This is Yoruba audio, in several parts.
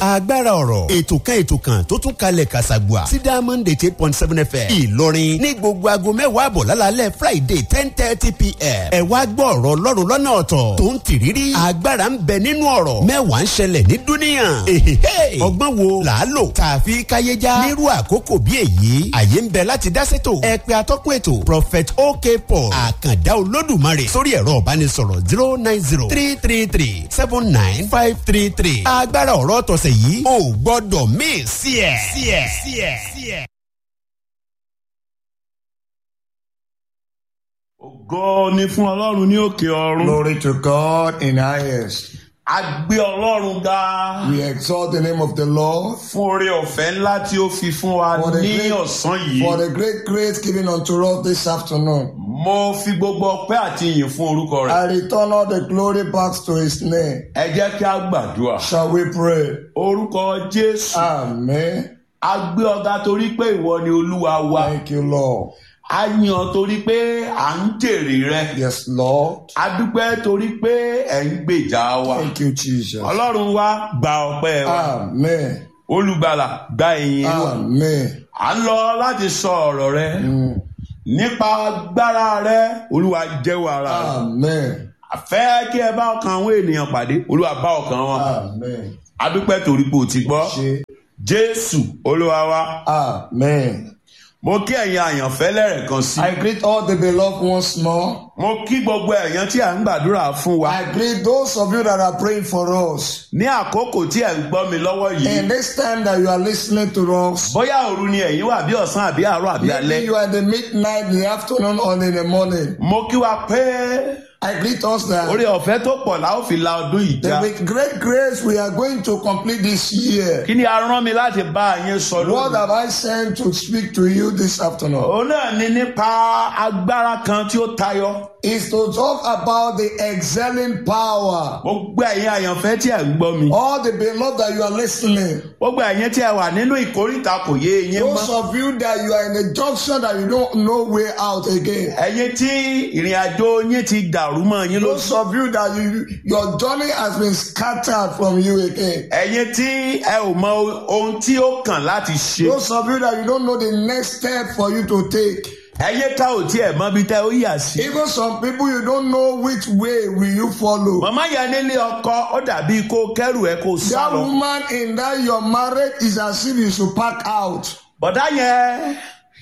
agbára ọ̀rọ̀ ètò kan ètò kan tó tún kalẹ̀ kàṣàgbà sí diamond eight eight point seven fm ìlọrin ní gbogbo aago mẹ́wàá àbọ̀ lálálẹ́ friday ten thirty pm ẹ wá gbọ́ ọ̀rọ̀ ọlọ́run lọ́nà ọ̀tọ̀ tó ń tìrírí agbára ń bẹ nínú ọ̀rọ̀ mẹ́wàá ń ṣẹlẹ̀ ní dúníyàn èhèhè ọgbọ́n wo là á lò tààfi káyéjá nírú àkókò bí èyí àyè ń bẹ láti dá sétò ẹ pé atọ́kùn ètò prophet ok paul àkàndá olódùmarè sórí ẹ̀rọ ìbánisọ̀rọ̀ zero nine zero three three three seven nine five three three agbára ọ̀rọ̀ tọ̀sẹ̀ yìí ò gbọ́dọ̀ míì sí ẹ̀ sí ẹ̀ sí ẹ̀ sí ẹ̀. ògo ni fún ọlọ́run ní òkè ọ̀run. Glory to God in highest. a gbé ọlọ́run ga We exalt the name of the Lord fún oore ọ̀fẹ́ ńlá tí ó fi fún wa For the ní great- ọ̀sán yìí. for the great grace given unto us this afternoon. mo fi gbogbo ọpẹ́ àti ìyìn fún orúkọ rẹ̀. I return all the glory back to his name. ẹ jẹ́ kí a gbàdúrà. Shall we pray? orúkọ jésù Amen. a gbé ọ̀gá torí pé ìwọ ni olúwa wa. Thank you, Lord. a yàn ọ́ torí pé à ń jèrè rẹ. Yes, Lord. a dúpẹ́ torí pé ẹ̀ ń gbèjà wa. Thank you, Jesus. ọlọ́run wa gba ọpẹ́ wa. Amen. olùgbàlà gba ìyìn wa. Amen. à ń lọ láti sọ ọ̀rọ̀ rẹ. Mm. nípa agbára rẹ olúwa jẹ́wọ́ ara rẹ. Amen. àfẹ́ kí ẹ bá ọkàn àwọn ènìyàn pàdé olúwa bá ọkàn wọn. Amen. a dúpẹ́ torí pé o ti gbọ́. Ṣe. jésù olúwa wa. Amen. mo kí ẹ̀yin àyànfẹ́ lẹ́rẹ̀kan sí. I greet all the beloved once more. mo kí gbogbo ẹ̀yàn tí à ń gbàdúrà fún wa. I greet those of you that are praying for us. ní àkókò tí ẹ̀ ń gbọ́ mi lọ́wọ́ yìí. And this time that you are listening to us, bóyá òru ni ẹ̀yin wà bí ọ̀sán àbí àárọ̀ àbí maybe alẹ́. you are in the midnight, in the afternoon, or in the morning. mo kí wa pé I greet us that, orí ọ̀fẹ́ tó pọ̀ la ó fi la ọdún yìí já. that with great grace we are going to complete this year. kí ni a rán mi láti bá yín sọ What lónìí. have I sent to speak to you this afternoon? òun náà ni nípa agbára kan tí ó tayọ. Is to talk about the excelling power. gbogbo ẹ̀yin àyànfẹ́ tí ẹ̀ ń gbọ́ mi. All the beloved that you are listening, gbogbo ẹ̀yin tí ẹ wà nínú ìkórìtà kò yé eyín those mọ́. of you that you are in a junction that you don't know way out again. ẹ̀yin tí ìrìn àjò yín ti dàrú mọ́ yín ló Those of you that you, your journey has been scattered from you again. ẹ̀yin tí ẹ ò mọ ohun tí ó kàn láti ṣe. Those of you that you don't know the next step for you to take. ẹ̀yin tá ò tiẹ̀ mọ bí tẹ́ ó yà sí. Even some people you don't know which way will you follow. màmá yẹn nílé ọkọ ó dàbí kó kẹ́rù ẹ kó sá That lọ. woman in that your marriage is as if you should pack out. bọ̀dá yẹn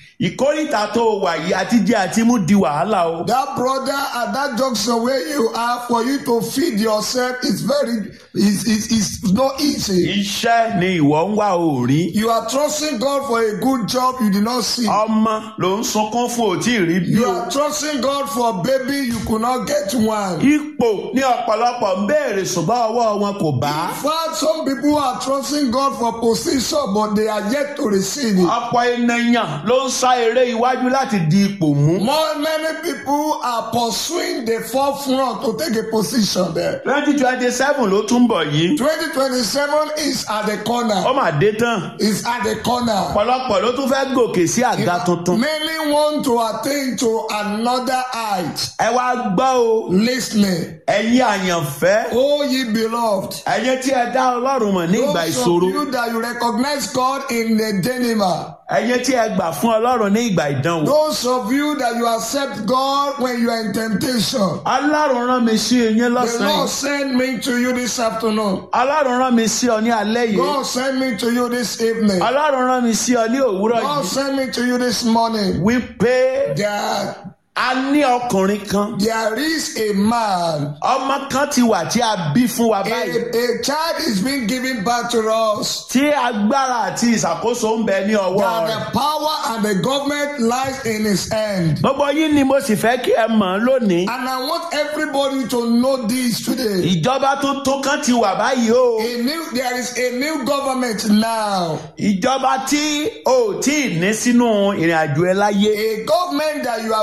ìkórìtà tó wà yìí àti jẹ́ àti mú di wàhálà o. That brother at that junction where you are for you to feed yourself is very is is is not easy. iṣẹ́ ni ìwọ ń wá òòrí. You are trusting God for a good job you did not see. ọmọ ló ń sunkún fún òtí rí bí You o. are trusting God for baby you could not get one. ipò ní ọ̀pọ̀lọpọ̀ ń béèrè ṣùgbọ́n ọwọ́ wọn kò bá. In fact, some people are trusting God for position, but they are yet to receive it. ọ̀pọ̀ ènìyàn ló ń sá eré iwájú láti di ipò mú. More many people are pursuing the forefront to take a position there. twenty twenty seven ló tún bọ̀ yìí. 2027 is at the ó corner. mà dé tán. Is at the corner. ọ̀pọ̀lọpọ̀ ló tún fẹ́ gòkè sí àga tuntun. Many want to attain to another height. ẹ wá gbọ́ o Listening. ẹ̀yin àyànfẹ́ Oh, ye beloved. ẹ̀yin tí ẹ dá ọlọ́run mọ̀ ní ìgbà Those of ìṣòro you that you recognize God in the dilemma. ẹ̀yin tí ẹ gbà fún ọlọ́run ní ìgbà ìdánwò. Those of you that you accept God when you are in temptation. ọlọ́run rán mi sí eyín The lọ́sàn-án Lord yìí. sent me to you this afternoon. ọlọ́run rán mi sí ọ ní alẹ́ yìí. God sent me to you this evening. ọlọ́run rán mi sí ọ ní òwúrọ̀ God yìí. sent me to you this morning. wípé That a ní ọkùnrin kan there is a man, ọmọ kan ti wà tí a bí fún wa a, báyìí. a child is being given back to us. tí agbára àti ìṣàkóso ń bẹ ní ọwọ́ That rẹ̀. the power and the government lies in his hand. gbogbo yín ni mo sì fẹ́ kí ẹ mọ̀ ọ́n lónìí. And I want everybody to know this today. ìjọba tuntun kan ti wà báyìí o. A new, there is a new government now. ìjọba tí o ò tí ì ní sínú ìrìn àjò ẹ láyé. A government that you have never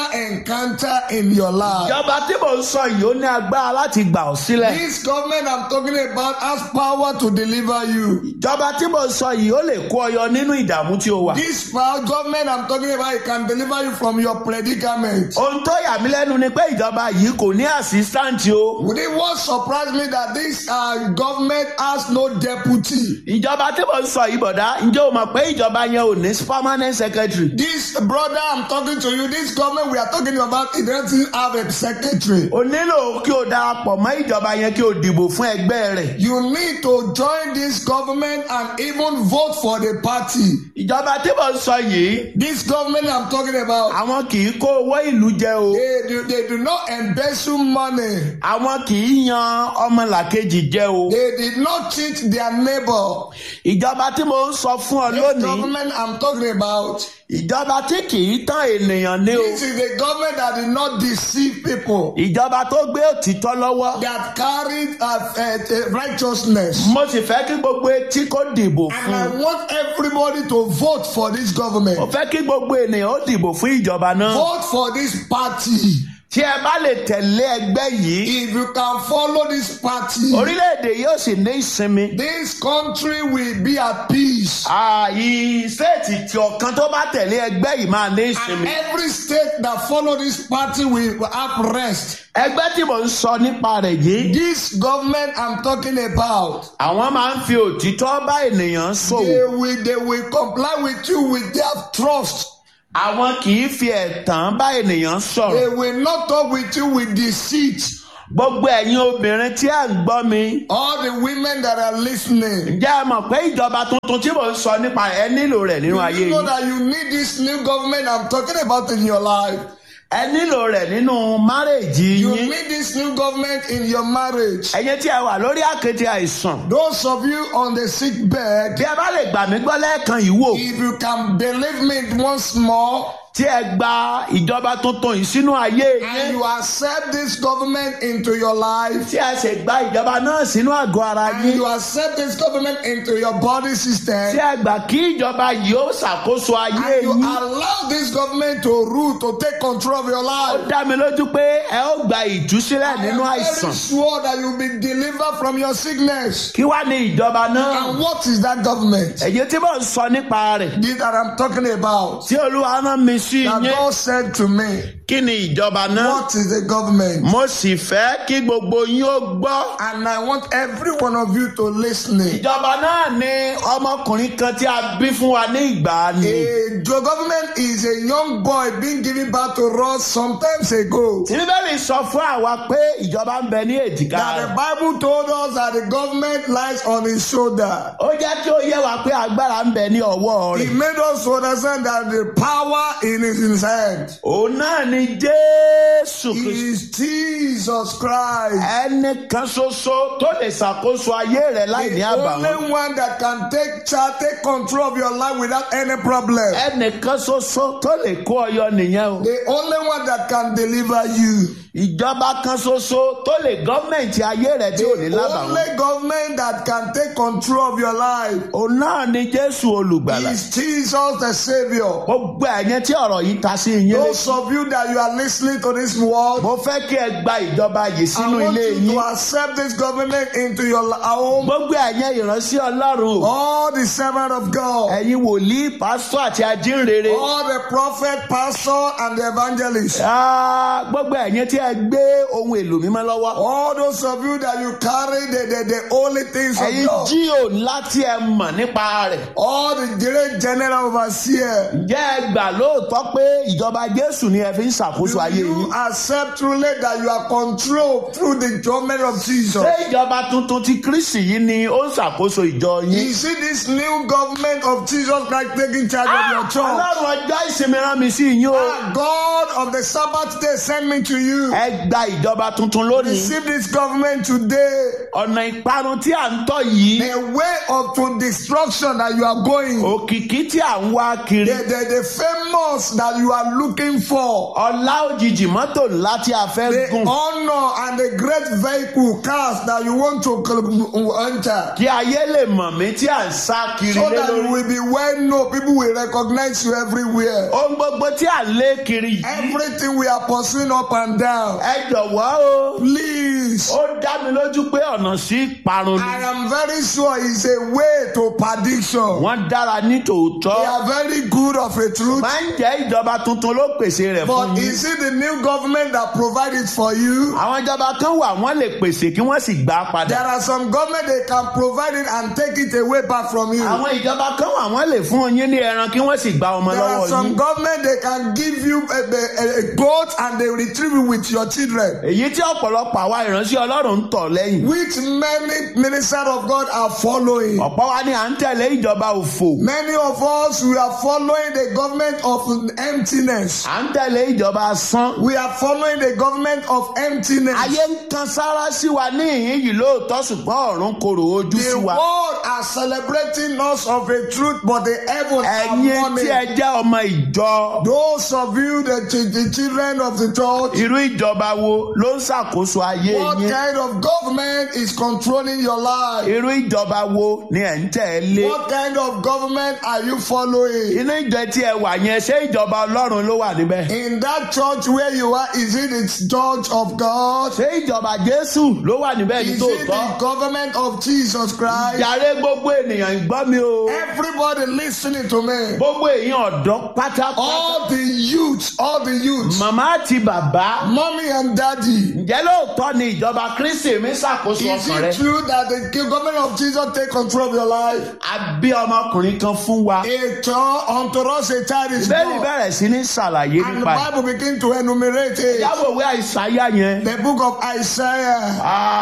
major encounter in your life. ìjọba tí mò ń sọ yìí ó ní agbára láti gbà ọ́ sílẹ̀. This government I'm talking about has power to deliver you. ìjọba tí mò ń sọ yìí ó lè kó ọ yọ nínú ìdààmú tí o wà. This power government I'm talking about it can deliver you from your predicament. ohun tó yà mí lẹ́nu ni pé ìjọba yìí kò ní assistant o. Would it what surprise me that this uh, government has no deputy? ìjọba tí mò ń sọ yìí bọ̀dá ǹjẹ́ o mọ̀ pé ìjọba yẹn ò ní permanent secretary. This brother I'm talking to you, this government we are talking about, it doesn't have a secretary. o nílò kí o darapọ̀ mọ́ ìjọba yẹn kí o dìbò fún ẹgbẹ́ rẹ̀. You need to join this government and even vote for the party. ìjọba tí mò ń sọ yìí This government I'm talking about, àwọn kì í kó owó ìlú jẹ o. they do, they do not embezzle money. àwọn kì í yan ọmọlàkejì jẹ o. They did not cheat their neighbor. ìjọba tí mo ń sọ fún ọ This lónìí government I'm talking about, ìjọba tí kì í tán ènìyàn ní o. this is a government that did not deceive people, ìjọba tó gbé òtítọ́ lọ́wọ́. that carried uh, uh, uh, righteousness. mo sì fẹ́ kí gbogbo etí kó dìbò And I fún. want everybody to vote for this mo government. fẹ́ kí gbogbo ènìyàn ó dìbò fún ìjọba náà. Vote for this party. tí ẹ bá lè tẹ̀lé ẹgbẹ́ yìí If you can follow this party, orílẹ̀-èdè yóò sì ní ìsinmi. this country will be at peace. ààyè sẹ́ẹ̀tì tí ọ̀kan tó bá tẹ̀lé ẹgbẹ́ yìí máa ní And ìsinmi. every state that follow this party will have rest. ẹgbẹ́ tí mo ń sọ nípa rẹ̀ yìí. This government I'm talking about, àwọn máa ń fi òtítọ́ bá ènìyàn ṣòwò. they will they will comply with you with their trust. àwọn kì í fi ẹ̀tàn bá ènìyàn sọ̀rọ̀. They will not talk with you with deceit. gbogbo ẹ̀yin obìnrin tí à ń gbọ́ mi. All the women that are listening, ǹjẹ́ ẹ mọ̀ pé ìjọba tuntun tí mò ń sọ nípa ẹ̀ nílò rẹ̀ nínú ayé you know yìí. that you need this new government I'm talking about in your life. ẹ nílò rẹ̀ nínú márèèjì You yín. need this new government in your marriage. ẹ̀yin tí ẹ wà lórí àkéte àìsàn. Those of you on the sick bed, bí ẹ bá lè gbà mí gbọ́ lẹ́ẹ̀kan yìí wò. if you can believe me once more tí ẹ gba ìjọba tuntun yìí sínú ayé and yín. you accept this government into your life tí ẹ sì gba ìjọba náà sínú àgọ́ ara and yín. you accept this government into your body tí system ẹ gbà kí ìjọba yìí ó ṣàkóso ayé and you yín. allow this government to rule, to take control of your ó life. dá mi lójú pé ẹ ó gba ìtúsílẹ̀ I nínú am àìsàn. very sure that you'll be delivered from your sickness. kí wá ní ìjọba náà. And what is that government? èyí tí mò ń sọ nípa rẹ̀. This that I'm talking about. tí olúwa rán mi sí That yín. God said to me, kí ni ìjọba náà. What is the government? mo sì fẹ́ kí gbogbo yín ó gbọ́. And I want every one of you to listen. ìjọba náà ni ọmọkùnrin kan tí a bí fún wa ní ìgbà ni. A the government is a young boy being given back to us sometimes ago. tí bíbélì sọ fún àwa pé ìjọba ń bẹ ní èjìká That the rẹ̀. Bible told us that the government lies on his shoulder. ó jẹ́ kí ó yé wa pé agbára ń bẹ ní ọwọ́ He rẹ̀. made us to understand that the power in his, in his hand òun náà ni jésù kristu. is Jesus Christ. ẹnìkan ṣoṣo tó lè ṣàkóso ayé rẹ láì ní The àbàwọ́n. only one that can take charge, take control of your life without any problem. ẹnìkan ṣoṣo tó lè kó ọyọ nìyẹn o. The only one that can deliver you. ìjọba kan ṣoṣo tó lè gọ́ọ̀mẹ̀ntì ayé rẹ tí ò ní The lábàwọ́n. only government that can take control of your life òun náà ni jésù olùgbàlà. is Jesus the Savior. gbogbo ẹ̀yẹn tí ọ̀rọ̀ yìí ta sí yín Those létí. of you that you are listening to this word, mo fẹ́ kí ẹ gba ìjọba yìí I sínú want ilé you yín. to accept this government into your li- home. gbogbo ẹ̀yẹn ìránṣẹ́ ọlọ́run o. All the servant of God, ẹ̀yin wòlíì pásítọ̀ àti ajínrere. all the prophet, pastor, and the evangelist, Ah, gbogbo ẹ̀yin tí ẹ gbé ohun èlò mímọ́ lọ́wọ́. all those of you that you carry the, the, the holy things of ẹ̀yin God, jíò ńlá tí ẹ mọ̀ nípa rẹ̀. all the great general overseer, ǹjẹ́ ẹ gbà lóòótọ́ pé ìjọba jésù ni ẹ fi ń ṣàkóso ayé do yín. you accept truly that you are controlled through the government of Jesus? ṣé ìjọba tuntun ti kristi yìí ni ó ń ṣàkóso ìjọ yín. You see this new government of Jesus Christ taking charge of your church. ọlọ́run ọjọ́ ìsinmi rán mi sí yín o. Ah, God of the Sabbath day send me to you. ẹ gba ìjọba tuntun lónìí. receive this government today. ọ̀nà ìparun tí à ń tọ̀ yìí. The way of to destruction that you are going. òkìkí tí à ń wá kiri. The, the, the famous that you are looking for. ọlá òjijì mọ́tò ńlá tí a fẹ́ The gùn. honor and the great vehicle cars that you want to cl- enter. kí ayé lè mọ̀ mí tí à ń sá kiri So lé that you lórí. will be well known. People will recognize you everywhere. ohun gbogbo tí à ń lé kiri yìí. Everything we are pursuing up and down. ẹ jọ̀wọ́ o. Please. ó dá mi lójú pé ọ̀nà sí ìparun I ni. am very sure it's a way to perdition. wọ́n dára ní They tòótọ́. are very good of a truth. máa ń jẹ́ ìjọba tuntun ló pèsè rẹ̀ fún But yín. is it the new government that provide it for you? àwọn ìjọba kan wà wọ́n lè pèsè kí wọ́n sì gbà á There padà. are some government they can provide it and take it away back from you. àwọn ìjọba kan wà wọ́n lè fún yín ní ẹran kí wọ́n sì gba ọmọ There are lọ́wọ́ some yín. government they can give you a, a, a goat and they retrieve it with your children. èyí tí ọ̀pọ̀lọpọ̀ àwa ìránṣẹ́ ọlọ́run ń tọ̀ lẹ́yìn. Which many ministers of God are following. ọ̀pọ̀ wa ni à ń tẹ̀lé ìjọba òfò. Many of us we are following the government of emptiness. à ń tẹ̀lé ìjọba asán. We are following the government of emptiness. ayé ń kan sára sí wa ní ìhín yìí lóòótọ́ ṣùgbọ́n ọ̀run korò ojú sí The wa. world are celebrating us of a truth, but the heavens are ẹ̀yin tí mourning. ẹ jẹ́ ọmọ ìjọ. Those of you, the, ch- the children of the church, irú ìjọba wo ló ń ṣàkóso ayé what yín. kind of government is controlling your life? irú ìjọba wo ni ẹ̀ ń tẹ̀lé. What kind of government are you following? inú ìjọ tí ẹ wà yẹn ṣé ìjọba ọlọ́run ló wà níbẹ̀. In that church where you are, is it the church of God? ṣé ìjọba jésù ló wà níbẹ̀ ní Is it the tòótọ́. government of Jesus Christ? yàrá gbogbo ènìyàn gbọ́ mi o. Everybody listening to me. gbogbo èèyàn ọ̀dọ́ pátápátá. All the youths, all the youths, màmá àti bàbá. mommy and daddy. ǹjẹ́ lóòótọ́ ni ìjọba kristi mi ṣàkóso Is ọkàn rẹ. it true that the government of Jesus take control of your life? a bí ọmọkùnrin kan fún wa. A child unto us a child is bẹ́ẹ̀ni born. bẹ̀rẹ̀ sí ní ṣàlàyé And the nípa ẹ̀. Bible begin to enumerate it. ìyáwó ìwé àìsàyà yẹn. The book of Isaiah,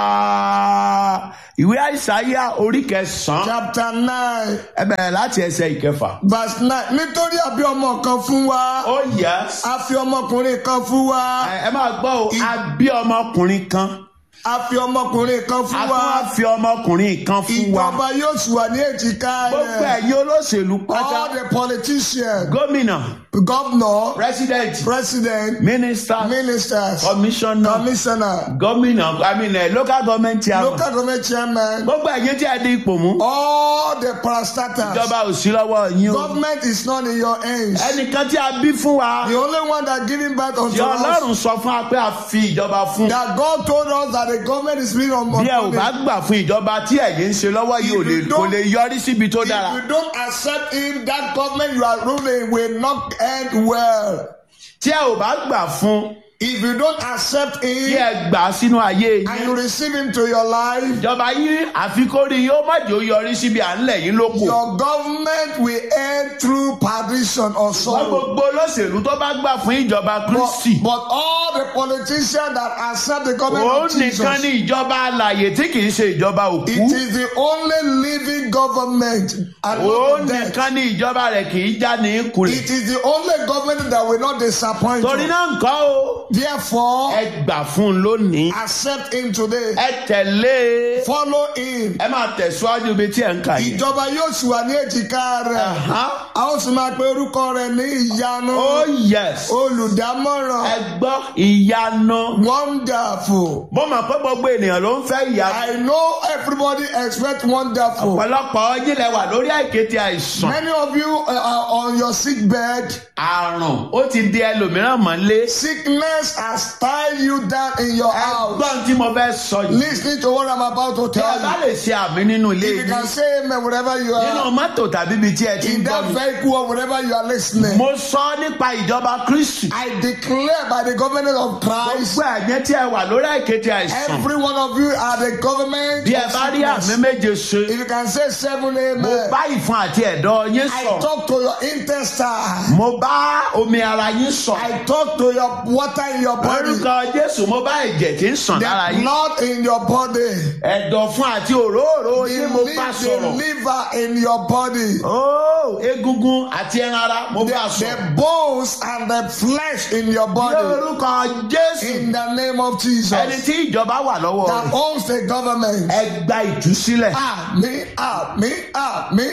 Ah, ìwé àìsàyà orí kẹsàn-án. chapter 9, ẹ bẹ̀rẹ̀ láti ẹsẹ̀ ìkẹfà. verse 9. Nítorí a bí ọmọ kan fún wa, ó yẹ. a fi ọmọkùnrin kan fún wa, ẹ máa gbọ́ o a bí ọmọkùnrin kan. a fi ọmọkùnrin kan a fún tún wa. wá fi ọmọkùnrin kan fún wa. Ìjọba yóò sì wà ní èjìká gbogbo rẹ̀. ẹ̀yin olóṣèlú All pátá. the politicians, gómìnà governor, president president, minister ministers, commissioner commissioner, gómìnà i mean eh, local government chairman. local government chairman, gbogbo ẹ̀yin tí ẹ di ipò mú. all the parastatals. ìjọba ò sí lọ́wọ́ yín o. Government is not in your hands. ẹnìkan tí a bí fún wa. The only one that giving back unto tí us ọlọ́run sọ fún wa pé a fi ìjọba fún. that God told us that the government is being on bí ẹ ò bá gbà fún ìjọba tí ẹ̀yin ń ṣe lọ́wọ́ yìí ò lè If you kò don't- lè yọrí síbi tó If dára. you don't accept him, that government you are ruling will not end well. tí ẹ ò bá gbà fún If you don't accept kí him ẹ gbà á sínú ayé and yín. you receive him to your life, ìjọba yín àfikórí yóò má jò yọrí síbi à ń lẹ̀ yín lóko. your government will end through perdition or wọ́n sorrow. gbogbo olóṣèlú tó bá gbà fún ìjọba But, kristi. but all the politicians that accept the government òun of Jesus, nìkan ní ìjọba alàyè tí kì í ṣe ìjọba òkú. it is the only living government and òun not the dead. nìkan ní ìjọba rẹ̀ kì í já ní kùrè. It is the only government that will not disappoint torí you. náà nǹkan o. Therefore, ẹ gbà fún un lónìí. accept him today. ẹ tẹ̀lé. Follow him. ẹ máa tẹ̀síwájú ibi tí ẹ̀ ń kà yìí. Ìjọba yóò sì wà ní èjìká rẹ̀. Aha. A ó sì máa pe orúkọ rẹ̀ ní ìyanu. oh yes. Olùdámọ̀ràn. ẹ gbọ́ ìyanu. Wonderful. mo mọ̀ pé gbogbo ènìyàn ló ń fẹ́ ìyanu. I know everybody expect wonderful. ọ̀pọ̀lọpọ̀ yín lẹ wà lórí àìkété àìsàn. Many of you uh, are on your sick bed. àrùn ó ti di ẹlòmíràn mọ́lé. Sickness has tied you down in your house. ẹgbọ́n tí mo fẹ́ sọ yìí. Listen to what I'm about to tí ẹ tell bá you. lè ṣe àmì nínú ilé If you yìí. can say amen wherever you nínú are. mọ́tò tàbí ibi tí ẹ ti In ń gbọ́ that mi. vehicle or wherever you are listening. mo sọ nípa ìjọba kristi. I declare by the government of Christ. gbogbo ẹ̀yẹ tí ẹ wà lórí àìkété àìsàn. Every one of you are the government. bí ẹ of bá rí sickness. àmì méje ṣe. If you can say seven mo amen. bá ìfun àti ẹ̀dọ̀ yín I sọ̀rọ̀ talk to your intestine. mo bá omi ara yín sọ̀rọ̀ I talk to your water in your body. orúkọ jésù mo bá ẹ̀jẹ̀ tí ń sàn lára The yín blood in your body. ẹ̀dọ̀ fún àti òróró The, yín mo li- bá the sọ̀rọ̀ liver in your body. ó egungun àti ẹran ara mo The, bá sọ̀rọ̀ the bones and the flesh in your ní body. orúkọ jésù In the name of Jesus. ẹni tí ìjọba wà lọ́wọ́ That rẹ̀ owns the government. ẹ gba ìtúsílẹ̀ Àmì àmì àmì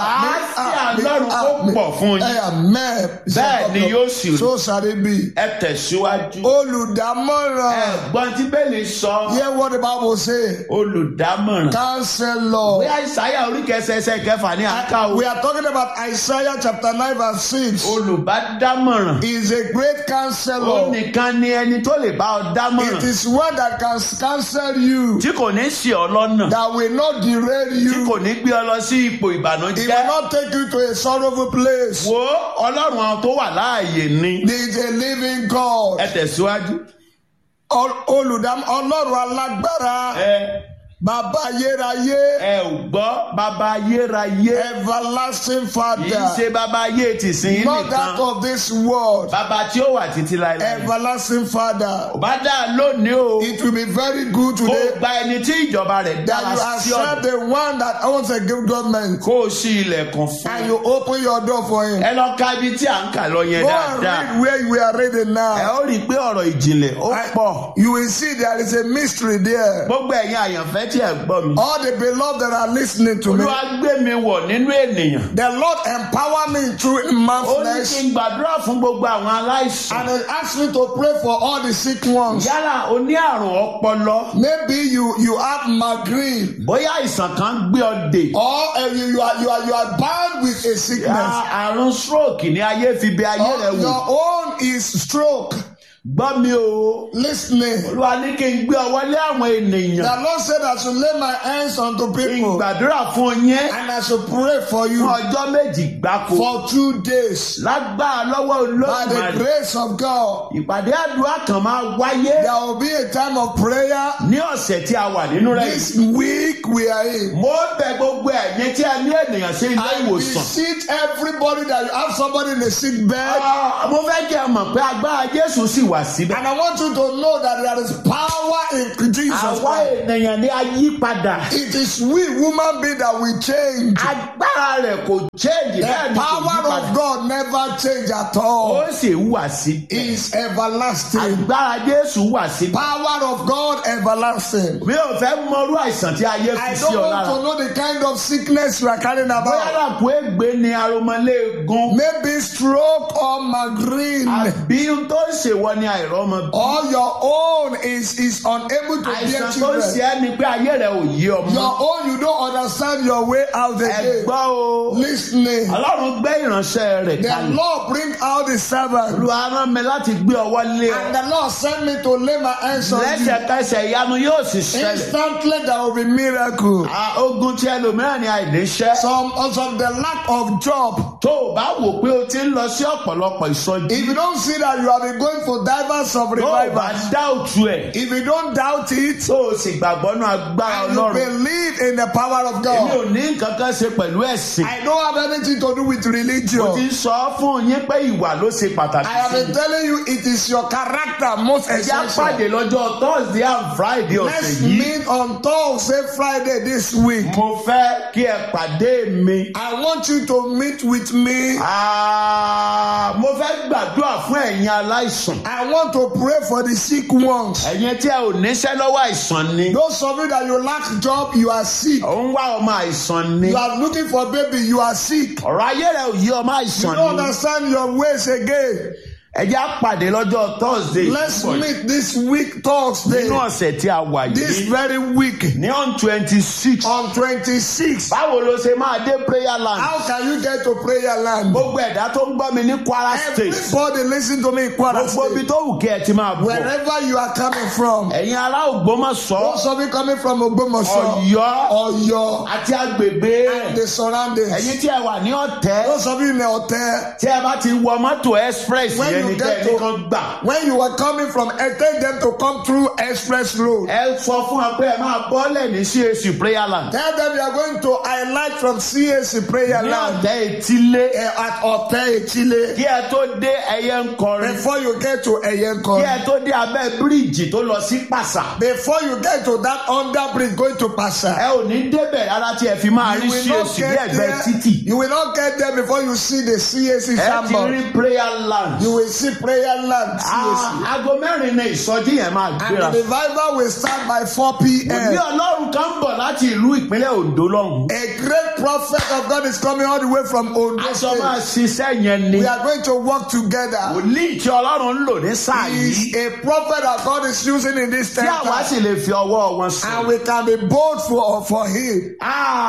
Àlàáfíà Ọlọ́run kó pọ̀ fún yín. Amen. Bẹ́ẹ̀ ni yóò sì rí. So shall it be. ẹ tẹ̀síwájú Olùdámọ̀ràn. ẹ̀gbọ́n tí bẹ́ẹ̀lì sọ Hear what the Bible say. olùdámọ̀ràn Counselor. bóyá ìsáyà oríkẹsẹsẹ kẹfà ní àká o We are talking about Isaiah chapter 9 verse 6. olùbádámọ̀ràn He is a great ó counselor. nìkan ni ẹni tó lè bá ọ It dámọ̀ràn is one that can counsel you, tí kò ní sí ọ lọ́nà that will not derail tí you. kò ní gbé ọ lọ sí ipò It will ìbànújẹ́ not take you to a sorrowful place. wo ọlọ́run àwọn tó wà láàyè ni There is a living God. ẹ tẹ̀síwájú Ol- Olùdám Ọlọ́run alágbára. ẹ Bàbá ayérayé. ẹ ò gbọ́ bàbá ayérayé Everlasting kì í Father. ṣe bàbá ayé tìsín Not that nìkan of this world. bàbá tí ó wà títí láéláé Everlasting Father. ò bá dáa lónìí o. It will be very good kó today gba ẹni tí ìjọba rẹ̀ that dára you sí accept ọ̀dọ̀ the one that owns a good government kó o ṣí ilẹ̀kùn fún and un. you open your door for him. ẹ lọ ka ibi tí à ń kà lọ yẹn Go and dáadáa read where we are reading ẹ now. ó rí i pé ọ̀rọ̀ ìjìnlẹ̀ ó pọ̀ You will see there is a mystery there. gbogbo ẹ̀yin àyànfẹ́ tí ẹ gbọ́ mi. All the beloved that are listening to me, olúwa gbé mi wọ̀ nínú ènìyàn. the Lord empower me through man ó ní kí flesh n gbàdúrà fún gbogbo àwọn aláìsàn. and he asked me to pray for all the sick ones. yálà o ní àrùn ọpọlọ Maybe you you have migraine bóyá àìsàn kan gbé ọ dè. or uh, you, you are you are you are bound with a Ya sickness. àrùn stroke ní ayé fi bẹ ayé rẹ Or wò. your own is stroke. gbọ́ mi o. Listening. olúwa ní kí n gbé ọwọ́ lé àwọn ènìyàn. The Lord said I should lay my hands unto people gbàdúrà fún yín and I should pray for fún you ọjọ́ méjì gbáko for two days lágbára lọ́wọ́ by the olóògbé grace of God. ìpàdé àdúrà kan máa wáyé There will be a time of prayer ní ọ̀sẹ̀ tí a wà nínú rẹ̀ this yìí. week we are in. mo bẹ̀ gbogbo ẹ̀yin tí a ní ènìyàn sí ilé I ìwòsàn. beseech everybody that you have somebody in a sick bed. Ah, mo fẹ́ kí ẹ mọ̀ pé agbára Jésù sì wà síbẹ̀. And I want you to know that there is power in Jesus àwa Christ. ènìyàn ní ayípadà. It is we human being that we change. agbára rẹ̀ kò change The bẹ́ẹ̀ ni kò power of yípadà. God never change at ó all. sì wà síbẹ̀. Is everlasting. agbára Jésù wà síbẹ̀. Power of God everlasting. mi ò fẹ́ mọrú àìsàn tí ayé I fi sí don't ọ want lára. to know the kind of sickness you are carrying bóyá about. làkú ègbé ni aromọléegun. Maybe stroke or migraine. àbí ohun tó ń ṣèwọ ni àìrọ́mọ bí. Or your own is, is unable to bear àìsàn tó ń ṣe children. ẹ́ ni pé ayé rẹ̀ ò yí ọmọ. Your own, you don't understand your way out ẹ again. gbọ́ o. Listening. ọlọ́run gbé ìránṣẹ́ rẹ̀ The kalẹ̀. Lord bring out the servant. olúwa rán mi láti gbé ọwọ́ lé ọ. And the Lord sent me to lay my hands on you. lẹ́sẹ̀kẹsẹ̀ ìyanu yóò sì ṣẹlẹ̀. Instantly there will be miracle. Ah, ogun tí ẹlòmíràn ni àìníṣẹ́. Some of the lack of job. tó o bá wò pé o ti ń lọ sí ọ̀pọ̀lọpọ̀ ìsọjí. If you don't see that you have been going for divers of tó o bá revivals. dá òtún ẹ̀. If you don't doubt it tó o sì gbàgbọ́ náà agbára and you ọlọ́run. believe in the power of èmi God. ò ní nǹkan kan ṣe pẹ̀lú ẹ̀sìn. I don't have anything to do with mo ti religion. ń sọ fún yín pé ìwà ló ṣe pàtàkì I have sí been telling you it is your character most i. ẹ̀já essential. pàdé lọ́jọ́ thursday and friday ọ̀sẹ̀ Let's yìí. meet on Thursday, Friday this week. mo fẹ́ kí ẹ pàdé mi. I want you to meet with me. Ah, mo fẹ́ gbàdúrà fún ẹ̀yin aláìsàn. I want to pray for the sick ones. ẹ̀yin tí ẹ ò níṣẹ́ lọ́wọ́ àìsàn ni. Those of you that you lack job, you are sick. ò ń wá ọmọ àìsàn ni. You are looking for baby, you are sick. ọ̀rọ̀ ayé rẹ̀ ò yí ọmọ You àìsàn don't ni. understand your ways again. ẹ̀já pàdé lọ́jọ́ thursday. Let's meet this week, Thursday, nínú ọ̀sẹ̀ tí a wà this yìí. very week, ní on twenty six. on 26. báwo ló ṣe máa dé prayer land. How can you get to prayer land? gbogbo ẹ̀dá tó ń gbọ́ mi ní kwara state. Everybody listen to me in Kwara gbogbo ibi State. tó wù kí ẹ ti máa bọ̀. Wherever you are coming from. ẹ̀yin ará ògbómọ̀ṣọ́ Those of you coming from Ogbomoso, ọ̀yọ́ Oyo, àti agbègbè and the surroundings. ẹ̀yin tí ẹ wà ní ọ̀tẹ́ Those of you in the hotel, tí ẹ bá ti wọ mọ́tò express when yẹn you ní get kẹ́ni kan to gbà. when you were coming from eh, take them to come through express road. ẹ sọ fún wa pé ẹ máa bọ́lẹ̀ ní CAC prayer land. Tell them you are going to highlight from CAC prayer ní land ọ̀tẹ́ etílé. eh, at Ote Echile kí ẹ tó dé ẹyẹ ń kọrin. before you get to kí Eyenko. ẹ tó dé abẹ́ bíríìjì tó lọ sí pàṣà. Before you get to that under bridge going to ẹ Pasha. ò ní débẹ̀ rárá tí ẹ fi máa rí You will not CAC ní get ẹ̀gbẹ́ there. títì. You will not get there before you see the CAC ẹ ti symbol. rí prayer land. You will see prayer land CAC. Ah, aago mẹ́rin ni ìsọjí yẹn máa And gbéra. the revival will start by 4 Òbí p.m. ọlọ́run kan ń bọ̀ láti ìlú ìpínlẹ̀ Ondo lọ́hùn. A great prophet of God is coming all the way from Ondo Aṣọ máa State. ṣiṣẹ́ yẹn ni. We are going to work together. Wòlíì tí ọlọ́run ń lò ní sáà He is yìí. a prophet that God is using in this Tí àwa temple. sì lè fi ọwọ́ wọn sùn. And we can be bold for, for him.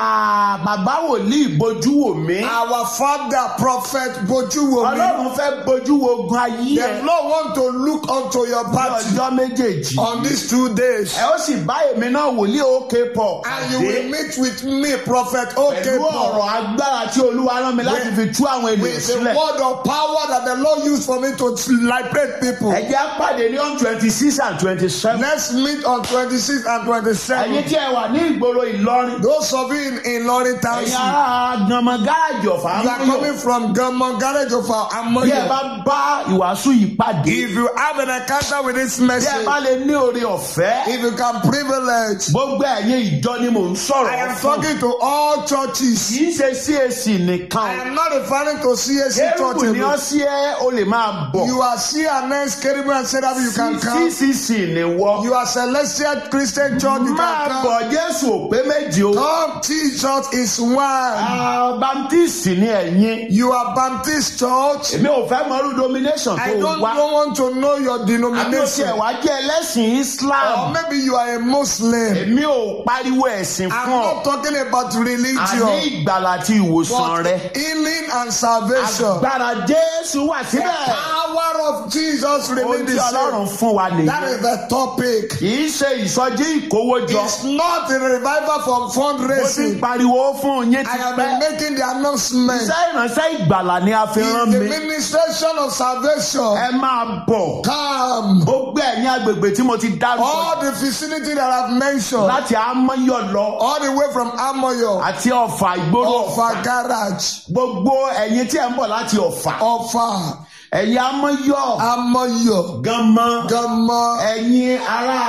Ah, Bàbá wòlíì bojú wò mí. Our father, prophet Bojuwomi. Ọlọ́run fẹ́ bojú wo ogun ayé The ẹ̀ Lord want to look unto your ní party ọjọ́ méjèèjì. on these two days. Ẹ ó sì bá èmi náà wòlíì òkè pọ̀ And you will meet with me, prophet OK pẹ̀lú Paul. ọ̀rọ̀ agbára tí Olúwa rán mi láti fi tú àwọn ènìyàn With the sílẹ̀. word of power that the Lord used for me to liberate people. Ẹ jẹ́ á pàdé ní on twenty six and twenty seven. Let's meet on 26 and Ẹ̀yin 27. tí ẹ wà ní ìgboro Ìlọrin. Those of you in, in Lorry Ẹ̀yin Township, ará Gbọ̀mọ̀ gáàjì ọ̀fà you are Amúyọ̀. coming from Gammon Garage of our Bí ẹ Amoyo. bá bá ìwàásù yìí pàdé. If you have an encounter with this Bí ẹ message, bá lè ní oore ọ̀fẹ́. if you can privilege, Gbogbo ẹ̀yin ìjọ ni mò ń I sọ̀rọ̀ am fún. talking to all churches. Kì í ṣe CAC I nìkan. am not referring to CAC Kérúbù church. ni ó sí ẹ́ o lè máa bọ̀. You are CNS, Keribu and Serabi, you can come. CCC ni wọ́. You are Celestial Christian Church, you Máa can come. bọ̀ Jésù ò pé méjì o. Come, Jesus is one. Ah, Baptist ni ẹ̀yin. You are Baptist Church. Èmi ò fẹ́ mọ̀rú domination I tó don't, wá. don't want to know your Àbí o tiẹ̀ denomination. wá jẹ́ ẹlẹ́sìn Or Islam. maybe you are a Muslim. Èmi ò pariwo ẹ̀sìn I'm fún ọ. not talking about Àní religion, ìgbàlà àti ìwòsàn rẹ. but healing and salvation. Agbára Jésù wà The síbẹ̀. power of Jesus Ohun remains tí the same. Ọlọ́run fún wa That nìyí. is the topic. Kì í ṣe ìsọjí ìkówójọ. It's not a revival from Mo ti ń fundraising. pariwo fún yín I ti have been pẹ́. making the announcement. Iṣẹ́ ìránṣẹ́ ìgbàlà ni a fi In rán the mi. ministration of salvation, Ẹ máa bọ̀. come. Gbogbo ẹ̀yin agbègbè tí mo ti dárúkọ All the vicinity that I've mentioned, láti Amáyọ̀ lọ all the way from Amoyo, àti Ọ̀fà ìgboro Ọ̀fà. Ọ̀fà Garage, Gbogbo ẹ̀yin tí ẹ̀ ń bọ̀ láti Ọ̀fà. Ọ̀fà, Ẹ̀yin Amáyọ̀ Amoyo, Gánmọ́. Gama, Ẹ̀yin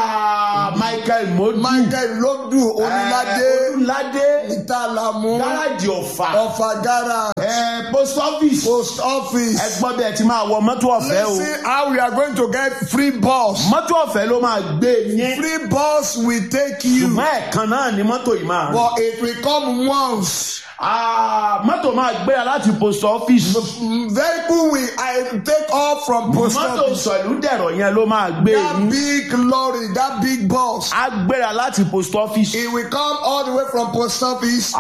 ará Michael Modu. Michael Lodu, Olúládé, Olúládé. Ìtàlámú, Gáràjì Ọ̀fà. Ọ̀fà Garage, Ẹ post office. Post Office. Ẹ gbọ́ bí ẹ ti máa wọ mọ́tò ọ̀fẹ́ o. Let's see how we are going to get free bus. Mọ́tò ọ̀fẹ́ ló máa gbé yín. Free bus will take you, Ṣùgbọ́n ẹ̀kan náà ni mọ́tò yìí máa rìn. but it will come once. Ah, Mọ́tò máa gbéra láti post office. Vehicle will I take off from post Mọ́tò office. sọ̀lú dẹ̀rọ̀ yẹn ló máa gbé That yín. big lorry, that big bus, Á gbéra láti post office. it will come all the way from post office.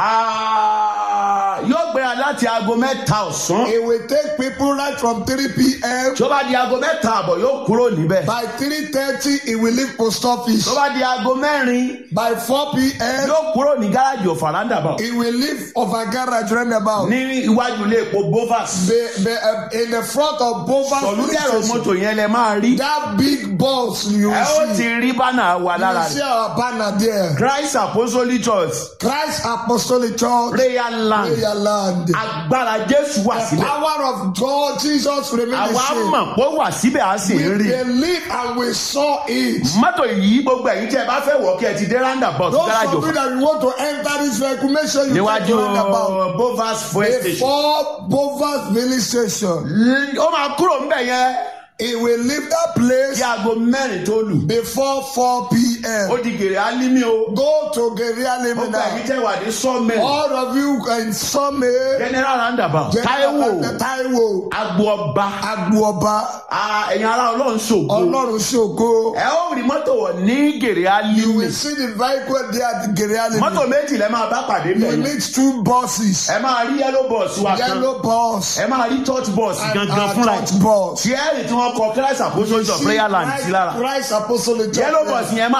Ah, Yóò gbéra láti aago mẹ́ta ọ̀sán. It will take people right from 3 p.m. Tó bá di aago mẹ́ta àbọ̀ yóò kúrò níbẹ̀. By 3.30, it will leave post office. Tó bá di aago mẹ́rin By 4 p.m., yóò kúrò ní gáràjì ọ̀fàràǹdà bọ̀. it will leave of a garage roundabout. Ní iwájú ilé epo Bovas. Be, be, uh, in the front of Bova Sọ̀lú dẹ̀rọ̀ station, mọ́tò yẹn lẹ máa rí. that big bus you Ẹ ó will ti see. rí bánà wa You lára will see rẹ̀. our banner there. Christ Apostolic Church Christ Apostolic Church, prayer land prayer land. agbára Jésù wà The síbẹ̀. power of God, Jesus remains the Àwa same. mọ̀ pé ó wà síbẹ̀ á sì We ń rí. believe and we saw it. Mọ́tò yìí gbogbo ẹ̀yin tí ẹ bá fẹ́ wọ̀ kí ẹ ti dé roundabout Those gáràjì of you òfò. that you want to enter this vehicle, make sure you take Níwájú the roundabout. Bovas fuel station. Before Bovas Village Station, L- Ó máa kúrò ńbẹ̀ yẹn it will leave that place kí aago mẹ́rin tó lù. before 4 Ó p.m. di gèrè álímì o. Go to Geria Gbogbo ẹ̀yin Limina. tẹ́ wà ní sọ́ọ̀mẹ̀. All of you in Summit, General roundabout. Táíwò Taiwo, agbo ọba. Agbuoba, Ah, Ẹ̀yin ará Ọlọ́run ṣògo. Ọlọ́run Ṣògo. Ẹ ó rí mọ́tò wọ̀ ní gèrè You álímì. will see the vehicle there at Geria Mọ́tò Limina. méjì lẹ máa bá pàdé You bẹ̀ will yẹn. meet two buses. Ẹ máa rí yellow bus wa kan. Yellow bus Ẹ máa rí church bus and gangan uh, fúnra ẹ̀. church bus. Tí ẹ rí tí wọ́n kọ Christ Apostolic of See Prayer Land sí lára. Christ Apostolic Church. Yellow there. bus yẹn máa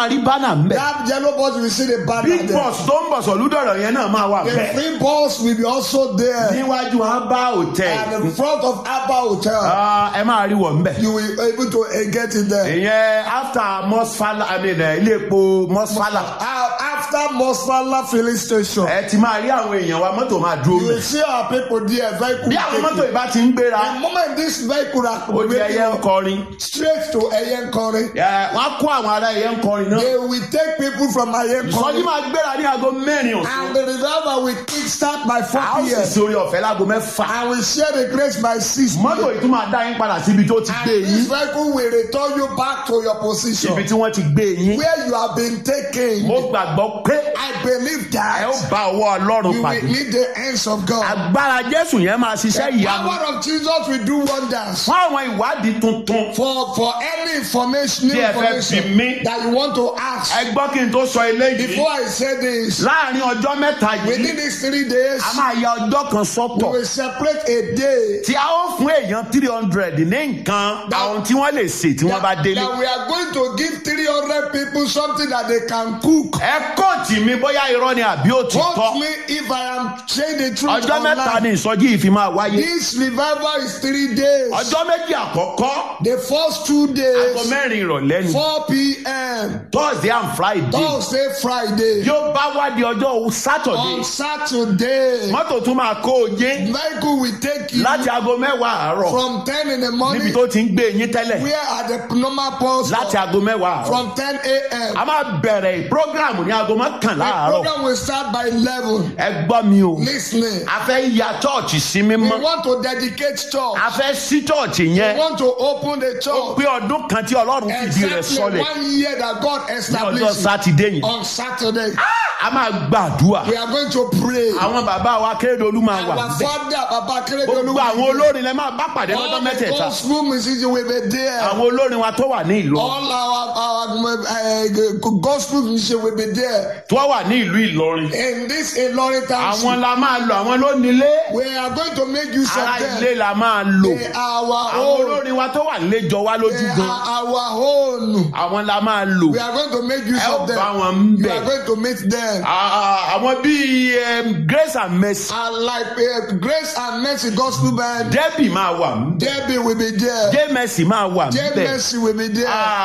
máa rí bánà ń bẹ̀. That yellow bus, you will see the banner big there. boss tó ń bọ̀ sọ̀lúdọ̀rọ̀ yẹn náà máa wà The bẹ́ẹ̀. free bus will be also there. níwájú abá hotel. And in front of Abba Hotel, Ah, ẹ máa rí wọ̀ ń bẹ̀. you will be able to uh, get in there. ìyẹn after mosfala i mean eh, ilé epo mosfala. Uh, after Mosfala filling station, ẹ ti máa rí àwọn èèyàn wa mọ́tò máa dúró you will mẹ́. see our people there, vehicle. bí àwọn mọ́tò taking. ìbá ti ń gbéra The moment this vehicle are ó di ẹyẹ ń kọrin. straight to Eyenkori, Ẹ, wọ́n á kó àwọn ará ẹyẹ ń kọrin náà. they will take people from ìsọjí Eyenkori máa gbéra ní aago mẹ́rin ọ̀sán. and the revival will kickstart by 4 a ó sì p.m. sórí ọ̀fẹ́ láago mẹ́fà. and will share the grace by 6 mọ́tò p.m. yìí tún máa dá yín padà síbi tó ti gbé And this yín. vehicle will return you back to your position ibi tí wọ́n ti gbé yín. where you have been taken. mo gbàgbọ́ pé I believe ẹ ó that bá ọwọ́ ọlọ́run you pàdé. will need the hands of God. agbára jésù yẹn máa ṣiṣẹ́ The ìyanu. power of Jesus will do wonders. fún àwọn ìwádìí tuntun. For for any information, new Tí ẹ fẹ́ information bí mi. that you want to ask. ẹ gbọ́ kí n tó sọ eléyìí. Before I say this, láàrin ọjọ́ mẹ́ta within yìí these three days, a máa ya ọjọ́ kan we sọ́tọ̀. will separate a day tí a ó fún èèyàn three hundred ní nǹkan àwọn tí wọ́n lè sè tí wọ́n bá that, délé. that we are going to give 300 people something that they can cook. ẹ kóòtì mi bóyá irọ́ ni àbí òtítọ́. Quote me if I am saying the truth. ọjọ́ mẹ́ta online. ni ìsọjí yìí fi máa wáyé. This revival is three days. ọjọ́ méjì àkọ́kọ́ The first two aago days, mẹ́rin ìrọ̀lẹ́ ni 4 p.m. thursday and friday Thursday, Friday. yóò bá wá di ọjọ́ saturday On Saturday, mọ́tò tún máa kó o jé vehicle will take you láti aago mẹ́wàá àárọ̀ from 10 in the níbi morning. tó ti ń gbé yín tẹ́lẹ̀ Where are the normal posts? láti aago mẹ́wàá àárọ̀ From 10 a.m. a máa bẹ̀rẹ̀ program ní aago mọ́kànlá The àárọ̀ program will start by 11. ẹ gbọ́ mi o Listening. a fẹ́ ya chọ́ọ̀chì sí We mímọ́ want to dedicate church. a fẹ́ sí chọ́ọ̀chì We yẹn want to open the ó church. pé ọdún kan tí ọlọ́run fìdí rẹ̀ Exactly sọlẹ̀ one year that God ní ọjọ́ established sátidé yìí on Saturday. a máa gbàdúrà We are going to pray. àwọn bàbá wa kérédolú máa wà Our bẹ́ẹ̀ father, Baba Keredolu, gbogbo àwọn olórin lẹ máa bá pàdé all lọ́jọ́ the mẹ́tẹ̀ẹ̀ta gospel musicians will be there. àwọn olórin wa tó wà ní ìlú All our, our uh, gospel musicians will be there. tó wà ní ìlú Ìlọrin In this Ilorin àwọn township, la máa lò àwọn ló nílé we are going to make use ara of ilé them. la máa lò They are our àwọn own. olórin wa tó wà nílé jọ wá lójú They gan are our own. àwọn la máa lò We are going to make use ẹ ó of them. bá wọn ń You are bẹ̀ going to meet them. Ah, àwọn bíi em, Grace and Mercy And like uh, Grace and Mercy Gospel Band, Debbie máa wà ń bẹ̀ Debbie will be there. Jay Mercy máa wà ń Jay bẹ̀ Mercy will be there.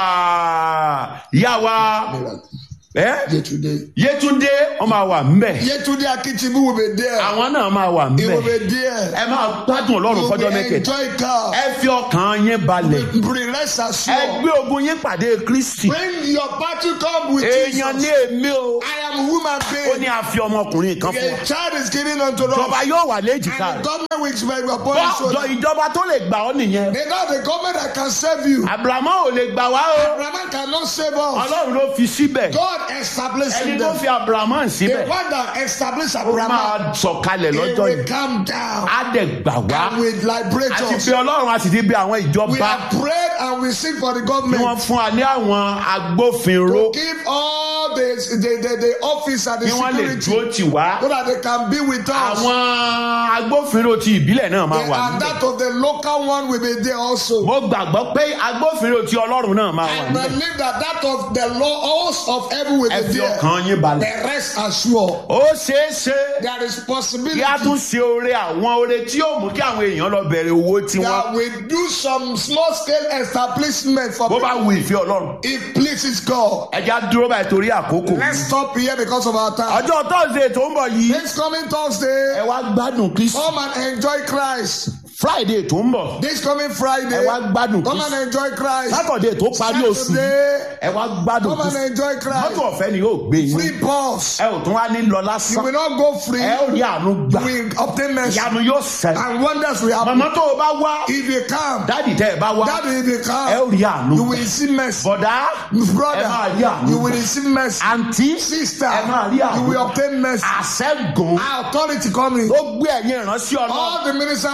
Ah, ìyá wa ẹ Yetunde. Yétúndé wọn máa wà ń bẹ̀ Yetunde Akitibu will be there. àwọn náà máa wà ń He will bẹ̀ be there. ẹ máa gbádùn Ọlọ́run You fọjọ́ will mẹ́kẹ̀ẹ́ enjoy God. ẹ fi ọkàn yín balẹ̀ Bring rest ẹ assured. gbé ogun yín pàdé Kristi When your battle come with èèyàn ní Jesus, èmi o I am human ó being. ní a fi ọmọkùnrin kan fún wa A child is given unto ìjọba us. yóò wà léjìká And the rẹ̀ government will be upon his bọ́ọ̀dọ̀ shoulder. ìjọba tó lè gbà ọ́ nìyẹn They know the government that can save you. Abrahamu ò lè gbà wá o Abraham cannot save us. Ọlọ́run ló fi síbẹ̀ God established ẹni him tó there. fi Abrahamu The síbẹ̀ one that established ó Abraham, máa sọ̀kalẹ̀ he lọ́jọ́ will yìí come down á dẹ̀ gbà wá and will liberate a ti us. fi Ọlọ́run a sì ti bí àwọn We ìjọba have prayed and we seek for the kí wọ́n government fún wa ní àwọn agbófinró to give all the the the, the office and the kí wọ́n lè security dúró tì wá so that they can be with us. àwọn agbófinró ti ìbílẹ̀ náà máa wà and níbẹ̀ that of the local one will be there also. mo gbàgbọ́ pé agbófinró ti Ọlọ́run náà máa wà I níbẹ̀ believe that that of the laws of heaven will ẹ be fi there. ọkàn yín balẹ̀ The rest assured. ó ṣeé ṣe There is possibility kí a tún ṣe oore àwọn oore tí yóò mú kí àwọn èèyàn lọ bẹ̀rẹ̀ owó tiwọn that we do some small scale establishment for bó bá people wu ìfẹ́ Ọlọ́run if pleases God. ẹja dúró báyìí torí àkókò Let's stop here because of our time. ọjọ́ tọ́sídẹ̀ẹ́ tó ń bọ̀ yìí This coming Thursday, ẹ wá gbádùn Kristi come and enjoy Christ. Friday tó ń bọ̀ This coming Friday, ẹ wá gbádùn come Kristi and enjoy Christ. Saturday tó parí oṣù yìí Saturday, ẹ wá gbádùn come and Kristi enjoy mọ́tò Christ. ọ̀fẹ́ ni yóò gbé yín Free bus. ẹ ò tún wá ní lọ You lásán will not go free. ẹ ò rí àánú gbà You will obtain mercy. ìyanu yóò ṣẹ And wonders will happen. màmá tó o bá wá If you come, dádì tẹ́ ẹ bá wá that if you ẹ come, ò rí àánú you gbà will receive mercy. bọ̀dá ẹ máa Brother, rí àánú you will gbà receive mercy. àǹtí Sister, ẹ máa rí you àánú will gbà obtain mercy. àṣẹ́gun Our authority coming. ó gbé ẹ̀yin ìránṣẹ́ ọlọ́run All the ministers of God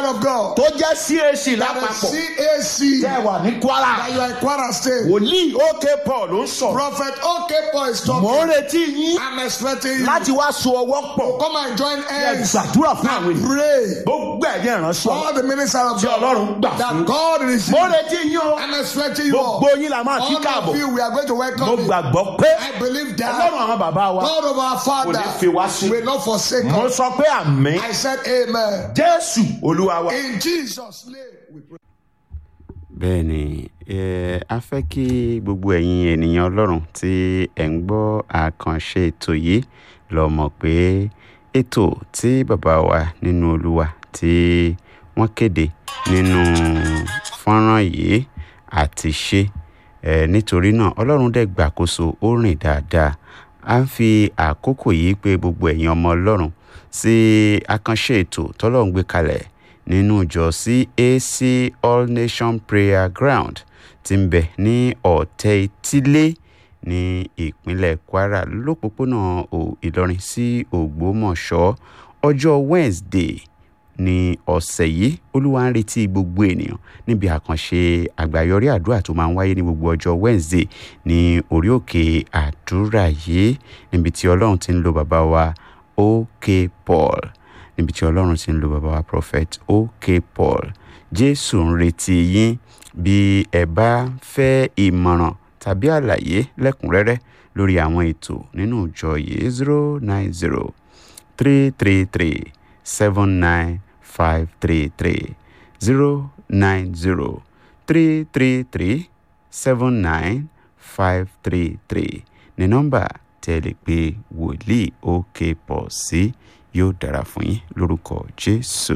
pastor tó jẹ́ cac that lápapọ̀ is tẹ́ CAC wà ní kwara that you are in Kwara State. wòlíì òkè paul ló ń sọ̀rọ̀ Prophet OK Paul is mò ń talking. retí yín I'm expecting you láti wá so ọwọ́ pọ̀ to come and join ẹ us gbàdúrà fún àwọn ènìyàn pray. gbogbo ẹ̀yẹ ìránṣẹ́ All the ministers of tí ọlọ́run God gbà fún that God is mo retí yín o I'm expecting you all. gbogbo yín la máa kí All káàbọ̀ of you, we are going to mo welcome you. gbàgbọ́ pé I believe ọlọ́run that àwọn bàbá wa God of our kò ní fi Father wá sí will not forsake mo us. sọ pé àmì I said amen. jésù olúwa wa. In Jesus' name we pray. bẹ́ẹ̀ ni eh, a fẹ́ kí gbogbo ẹ̀yin ènìyàn ọlọ́run tí ẹ̀ ń gbọ́ àkànṣe ètò yìí lọ mọ̀ pé ètò tí bàbá wa nínú olúwa tí wọ́n kéde nínú fọ́nrán yìí àti ṣe eh, nítorí náà ọlọ́run dẹ̀ gbàkóso ó rìn dáadáa a ń fi àkókò yìí pé gbogbo ẹ̀yin ọmọ ọlọ́run sí àkànṣe ètò tọ́lọ́run gbé kalẹ̀ nínú ìjọ cac all nation prayer ground tí ń bẹ ní ọ̀tẹ̀ ìtílé ní ìpínlẹ̀ kwara lópòpónà Ò- ìlọrin sí ògbómọ̀ṣọ́ ọjọ́ wednesday ní ọ̀sẹ̀ yìí olúwa ń retí gbogbo ènìyàn níbi àkànṣe àgbáyọrí àdúrà tó máa ń wáyé ní gbogbo ọjọ́ wednesday ní orí òkè àdúrà yìí níbi tí ọlọ́run ti ń lo bàbá wa ok paul níbi tí ọlọ́run ti ń lo bàbá wa prophet ok paul jésù ń retí yín bí ẹ bá fẹ́ ìmọ̀ràn tàbí àlàyé lẹ́kùnrẹ́rẹ́ lórí àwọn ètò nínú ìjọ yìí zero nine zero three three three seven nine five three three zero nine zero three three three seven nine five three three ní nọ́mbà tẹ́ ẹ lè pe wòlíì òkè pọ̀ sí yóò dára fún yín lórúkọ jésù.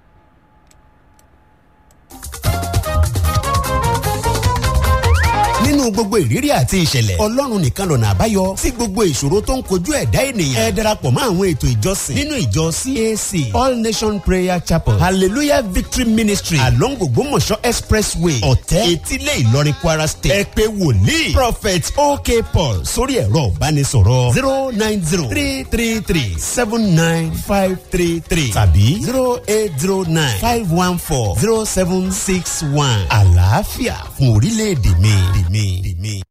nínú gbogbo ìrírí àti ìṣẹ̀lẹ̀ ọlọ́run nìkan lọ̀nà àbáyọ sí gbogbo ìṣòro tó ń kojú ẹ̀dá ènìyàn ẹ darapọ̀ mọ́ àwọn ètò ìjọsìn nínú ìjọ cac all nation prayer chapel hallelujah victory ministry along ògbómọ̀ṣọ́ expressway ọ̀tẹ́ etílé ìlọrin kwara state ẹ pé wòlíì prophet ok paul sórí ẹ̀rọ ìbánisọ̀rọ̀ zero nine zero three three three seven nine five three three tàbí zero eight zero nine five one four zero seven six one àlàáfíà fún orílẹ̀-èdè mi. mi. mi.